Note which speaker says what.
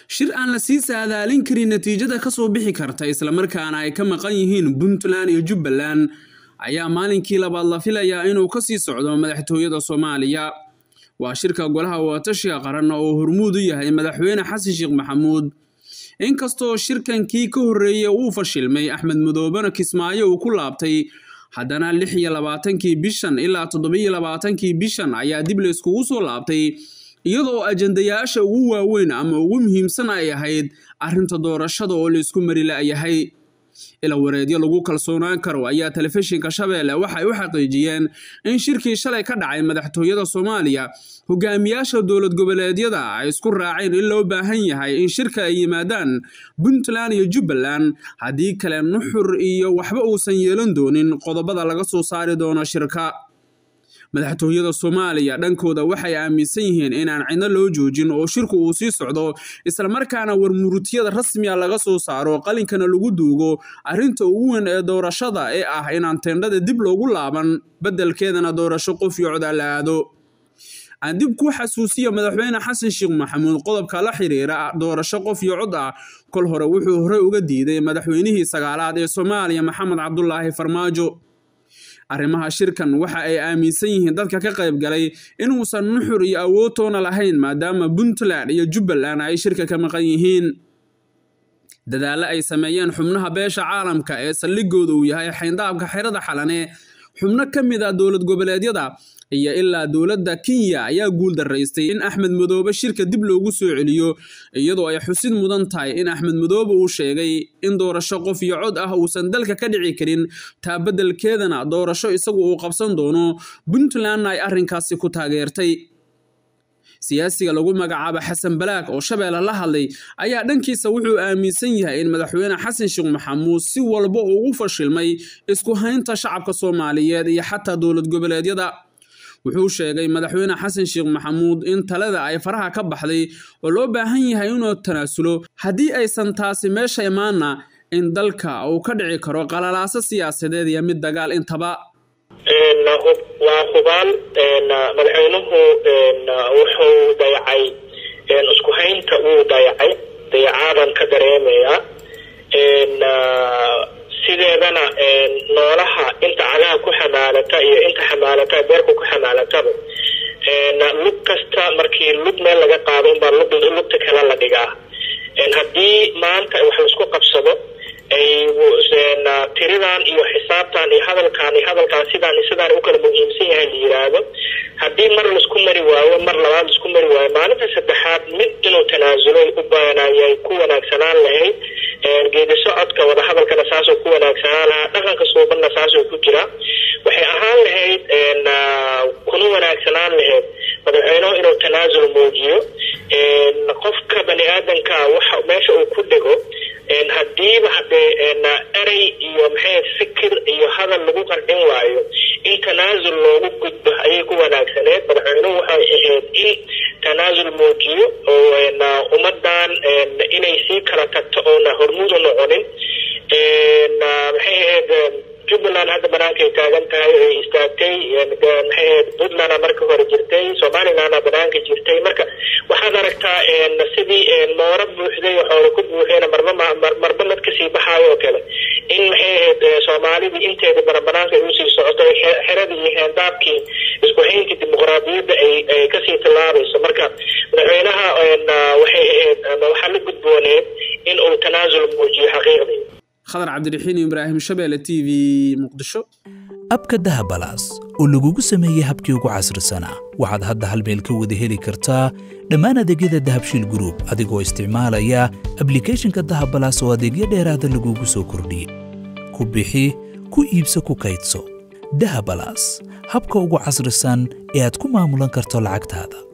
Speaker 1: shir aan la sii saadaalin karin natiijada kasoo bixi karta islamarkaana ay ka maqan yihiin puntland iyo jubbaland ayaa maalinkii labaad la filayaa inuu kasii socdo madaxtooyada soomaaliya waa shirka golaha wadatashiga qaran oo hormuud u yahay madaxweyne xasan sheekh maxamuud inkastoo shirkankii ka horreeyey uu fashilmay axmed madoobena kismaayo uu ku laabtay haddana lix iyo labaatankii bishan ilaa toddobiyo labaatankii bishan ayaa dib layskugu soo laabtay iyadoo ajandayaasha ugu waaweyn ama ugu muhiimsan ay ahayd arrinta doorashada oo laysku mari la'yahay ila wareedyo lagu kalsoonaan karo ayaa telefishinka shabeelle waxay u xaqiijiyeen in shirkii shalay ka dhacay madaxtooyada soomaaliya hogaamiyaasha dowlad goboleedyada ay isku raaceen in loo baahan yahay in shirka ay yimaadaan puntland iyo jubbaland haddii kale nuxur iyo waxba uusan yeelan doonin qodobada laga soo saari doono shirka madaxtooyada soomaaliya dhankooda waxay aaminsan yihiin inaan cidno loo joojin oo shirku uu sii socdo islamarkaana warmurutiyada rasmiga laga soo saaro qalinkana lagu duugo arrinta ugu weyn ee doorashada ee ah inaan teendhada dib loogu laaban beddelkeedana doorasho qof iyo cod la aado aan dib ku xasuusiya madaxweyne xasan sheekh maxamuud qodobka la xiriira doorasho qof iyo cod ah kol hore wuxuu horey uga diiday madaxweynihii sagaalaad ee soomaaliya maxamed cabdulaahi farmaajo arrimaha shirkan waxa ay aaminsan yihiin dadka ka qayb galay inuusan nuxur iyo awoodtoona lahayn maadaama puntland iyo jubbaland ay shirka ka maqan yihiin dadaallo ay sameeyeen xubnaha beesha caalamka ee saldhigooda uu yahay xayndaabka xerada xalane xubno ka mid ah dowlad goboleedyada iyo ilaa dowladda kenya ayaa guul daraystay in axmed madoobe shirka dib loogu soo celiyo iyadoo ay xusid mudan tahay in axmed madoobe uu sheegay in doorasho qof iyo cod ah uusan dalka ka dhici karin taa beddelkeedana doorasho isagu uu qabsan doono puntlandna ay arrinkaasi ku taageertay siyaasiga lagu magacaabo xasan balaag oo shabeelle la hadlay ayaa dhankiisa wuxuu aaminsan yahay in madaxweyne xasan sheekh maxamuud si walba ugu fashilmay isku haynta shacabka soomaaliyeed iyo xataa dowlad goboleedyada wuxuu sheegay madaxweyne xasan sheekh maxamuud in talada ay faraha ka baxday oo loo baahan yahay inuu tanaasulo haddii aysan taasi meesha imaana in dalka uu ka dhici karo qalalaaso siyaasadeed iyo mid dagaal intaba
Speaker 2: waa hubaal madaxweynuhu wuxuu dayacay isku haynta wuu dayacay dayacaadan ka dareemaya sideedana noolaha inta cagaha ku xamaalata iyo inta xamaalata beerka ku xamaalataba lug kasta markii lug meel laga qaado unbaa lugta kale la dhigaa haddii maanta wax laisku qabsado tiridan iyo xisaabtan iyo hadalkaan iyo hadalkaan sidaan iyo sidaan u kala muhiimsan yahay la yiraahdo haddii mar laisku mari waayo mar labaad laisku mari waayo maalinta saddexaad mid inuu tanaasulo u baanayay ku wanaagsanaan lahayd geedi socodka wadahadalkana saasoo ku wanaagsanaan lahaa dhaqanka suubanna saasoo ku jira waxay ahaan lahayd kuna wanaagsanaan lahayd madaxweynuhu inuu tanaasul muujiyo qofka bani aadanka waxa meesha uu ku dhigo haddiiba hadee erey iyo maxay fikir iyo hadal lagu qarcin waayo in tanaasul loogu gudbo ayay ku wanaagsaneed madaxweynuhu waxay ahayd in tanaasul muujiyo oo ummadan inay sii kala tagto oona hormuud u noqonin maxay ahayd jubbaland hadda banaankay taagan tahay ay istaagtay maxay ahayd puntland marka hore jirtay somalilandna banaanka jirtay marka waxaad aragtaa sidii mooro buuxday waxooda ku buuxeen marba marba mad kasii baxaayo oo kale in maxay ahayd soomaalidii inteeda barabanaanka ay usii socoto xeradii iyo heendaabkii isku hayntii dimuqraadiyadda ay ay kasii tillaabayso marka madaxweynaha waxay ahayd waxaa la gudbooneed in uu tanaasul muujiyo xaqiiqdii
Speaker 1: khadar cabdiraxiin ibraahim shabeelle t v muqdisho
Speaker 3: abka dahabalaas oo lagugu sameeyey habkii ugu casrisanaa waxaad hadda hal meel ka wada heli kartaa dhammaan adeegyada dahabshiil gruub adigoo isticmaalaya ablikhethonka dahabalaas oo adeegyo dheeraada lagugu soo kordhiyey ku bixi ku iibso ku kaydso dahabalaas habka ugu casrisan ee aad ku maamulan karto lacagtaada